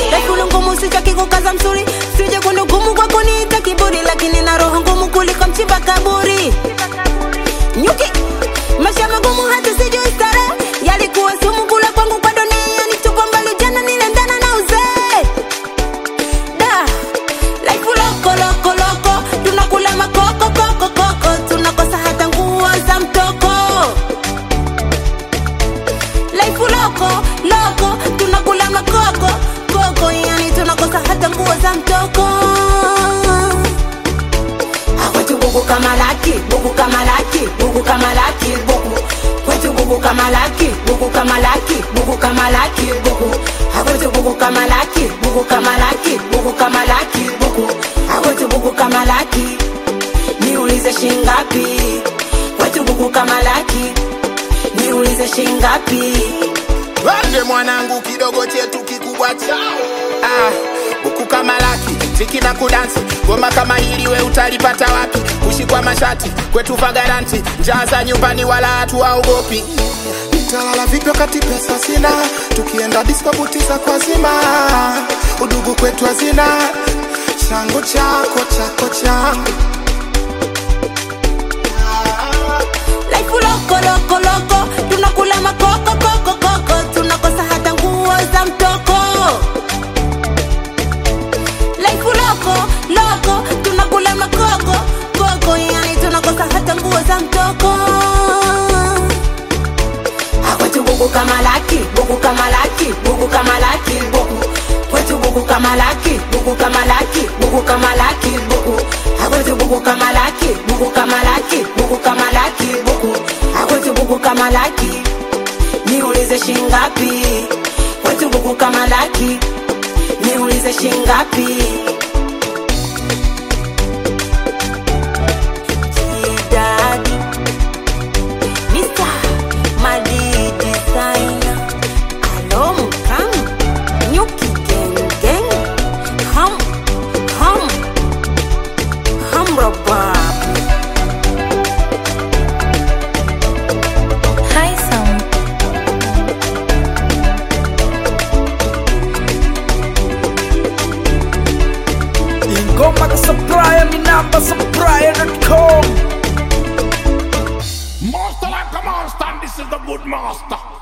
Lekulu ngumu sitaki kukaza msuri Sije kundugumu kwa kuniita kiburi Lakini na roho ngumu kuliko mchimba kaburi Nyuki Maisha magumu hata sijui starehe Yalikuwa sumu kula kwangu kwa dunia Nitupa mbali jana nilendana na uzee Da Life loko loko loko Tunakula makoko koko koko Tunakosa hata nguo za mtoko Life loko loko Tunakula makoko koko Yani tunakosa hata nguo za mtoko Kwetu buku kama laki, buku kama laki, buku kama laki, buku Kwetu buku kama laki, buku kama laki, buku kama laki, buku Kwetu buku kama laki, buku kama laki, buku kama laki, buku Kwetu buku kama laki, niulize shingapi Kwetu buku kama laki, niulize shingapi Wande mwanangu kidogo chetu kikubwa chao ah, buku kama laki tiki na kudansi goma kama hili we utalipata wapi kushikwa mashati kwetu fagaranti njaa za nyumbani wala hatuwaogopi Nitalala vipi wakati pesa sina? Tukienda disco buti za kwa zima, udugu kwetu hazina, changu chako chako changu. Life loko loko loko tunakula makoko koko koko tunakosa hata nguo za mtoko Life loko loko tunakula makoko koko yani tunakosa hata nguo za mtoko Kwetu buku kama laki buku kama laki buku kama laki buku Kwetu buku kama laki buku kama laki buku kama laki buku Kwetu buku kama laki buku kama laki buku kama laki buku Kwetu buku kama laki niulize shingapi Kwetu buku kama laki niulize shingapi Jidadi Mr. Madi Designer Alom Kang Nyuki Gang Gang Hum Hum Hum Rabab High sound. ingoma kusupply mi namba supply.com Master like a monster, and this is the good master.